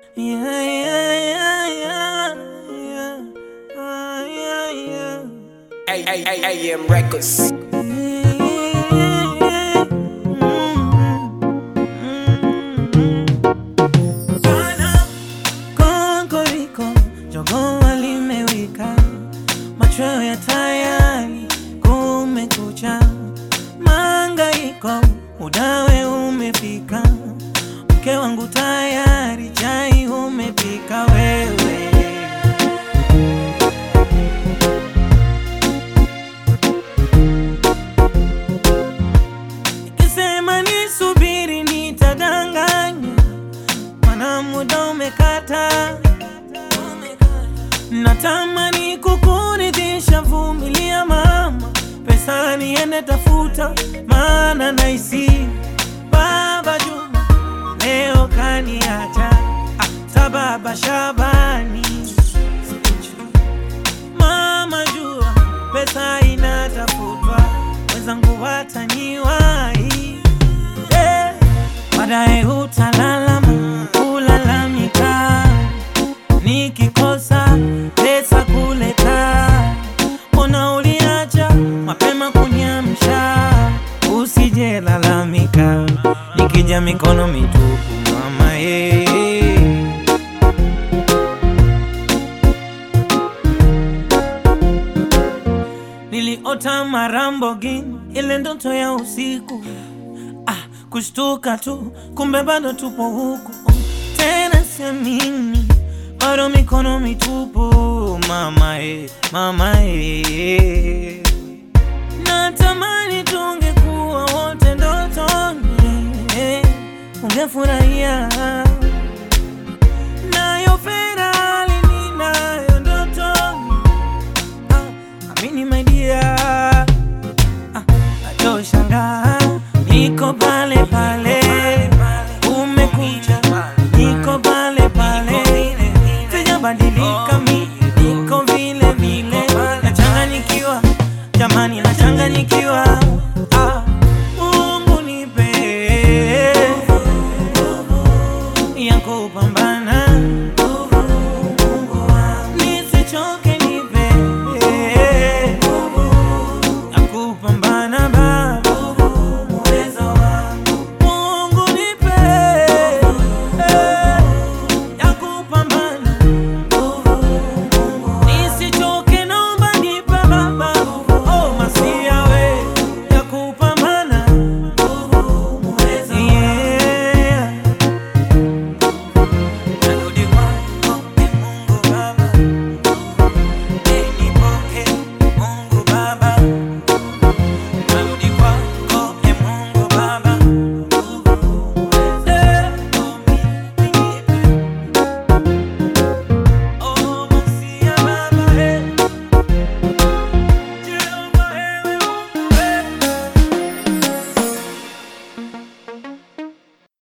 Yeah, yeah, yeah, yeah, yeah. Ah, yeah, yeah. AM Records. Konkoriko, jogoo limewika, machweo ya tayari, kumekucha, mangaiko, udawe umefika, mke wangu tayari, chai umepika wewe. Nikisema nisubiri nitadanganya, mana muda umekata. Natamani kukuridhisha, vumilia mama, pesa niende tafuta, maana naisi baba Juma leo kaniacha, hata baba Shabani Mama jua pesa inatafutwa, wenzangu wataniwahi eh, baadaye utalalama kulalamika, nikikosa pesa kuleta, mbona uliacha mapema kunyamsha, usije lalamika, nikija mikono mitupu mama eh. Niliota marambogini, ile ndoto ya usiku ah, kushtuka tu, kumbe bado tupo huku tena, siamini bado mikono mitupu mama e, mama e. Natamani tungekuwa wote ndotoni eh, ungefurahia nayo Ferrari ninayo ndotoni Ah, Amini my dear ah, Atoshangaa niko pale pale Umekuja niko pale pale Sijabadilika mi niko vile vile Nachanganyikiwa jamani nachanganyikiwa ah, Mungu nipe ya kupambana nisichoke